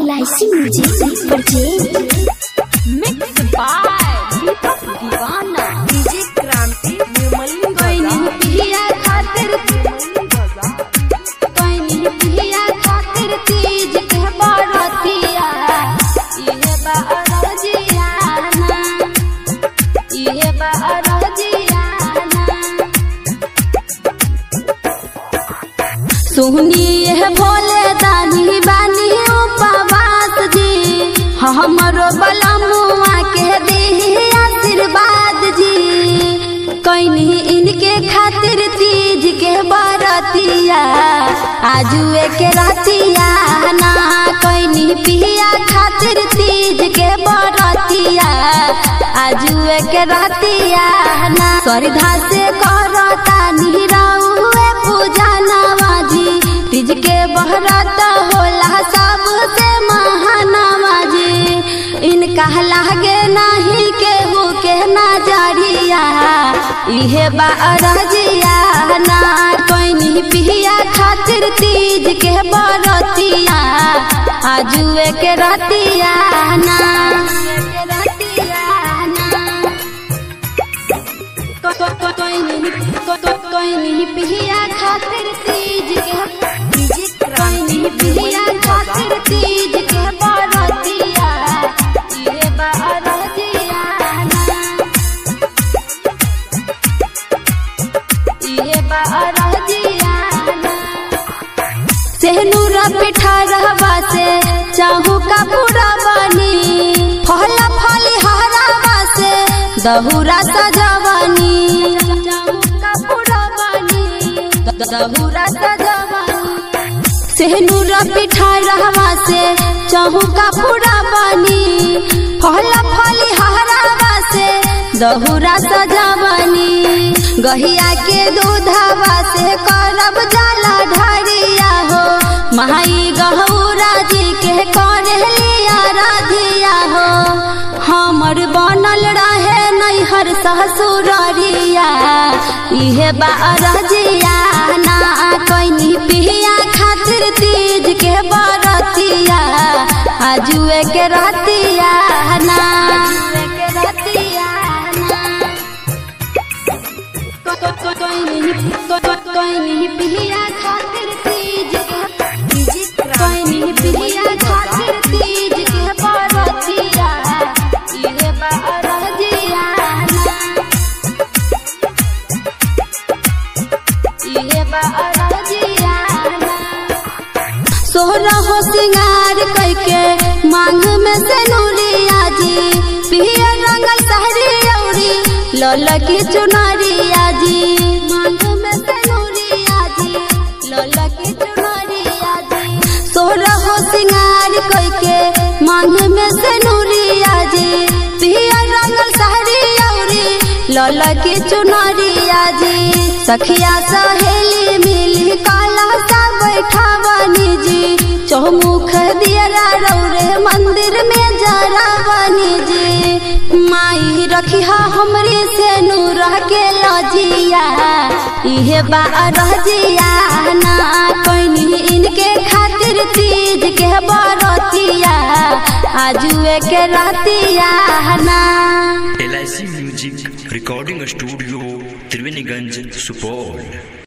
LIC music purchase mix by Deepak Deewana DJ क्रांति निर्मली कोई नहीं पिया खातिर कोई नहीं पिया खातिर तीज के बरतिया इहे बरजियाना इहे बरजियाना सुनिए भोले दानी बानी उपवास जी हमरो बलमुआ के दी आशीर्वाद जी कैनी इनके खातिर तीज के बरतिया आजुए के रतिया ना कैनी पिया खातिर तीज के बरतिया आजुए के रतिया ना श्रद्धा से करता निरहुए पूजा नवाजी तीज के बहरत होला सबसे महानवाजी इनका लागे नहीं केहू के नजरिया इहे बारजिया ना कोई पिया खातिर तीज के बरतिया आजुए के रतिया ना कोई नहीं पिया खातिर तीज के डीजे क्रांति कोई पिया खातिर तीज के बरतिया ये बरतिया ये बरतिया सेहनूर पिठा रहवा से चाहू का पूरा बनी फल फली हरावा से दहुरा सजवनी चाहू का पूरा बनी दहुरा सजवनी सेहनूर पिठा रहवा से चाहू का पूरा बनी फल फली हरावा से दहुरा सजवनी गहिया के दूधवा से करब जाला ढरिया हो माई गहूरा जी के करे लिया राधिया हो हमर बनल रहे नैहर ससुररिया इहे बारजिया ना कैनी पिया खातिर तीज के बरतिया आजुए के रतिया ना के रतिया ना कोई नहीं पिया खातिर तीज के डीजे कोई नहीं पिया खातिर तीज के बरतिया इहे बरजिया इहे बरजिया सोहरा हो सिंगार करके मांग में से नूरिया जी पिया रंगल सहरी औरी लल की चुनरिया जी मांग में से नूरिया जी लल की चुनरिया जी सोहरा हो सिंगार करके मांग में से नूरिया जी पिया रंगल सहरी औरी लल की चुनरिया जी सखिया सहेली मिली काला सा बैठावनी जी चौमुख दियरा रौरे मंदिर में जरावनी जी माई रखिया हमरे से नूर के लजिया इहे बारजिया ना कैनी इनके खातिर तीज के बरतिया आजुए के रतिया ना एल music recording studio Triveniganj Supaul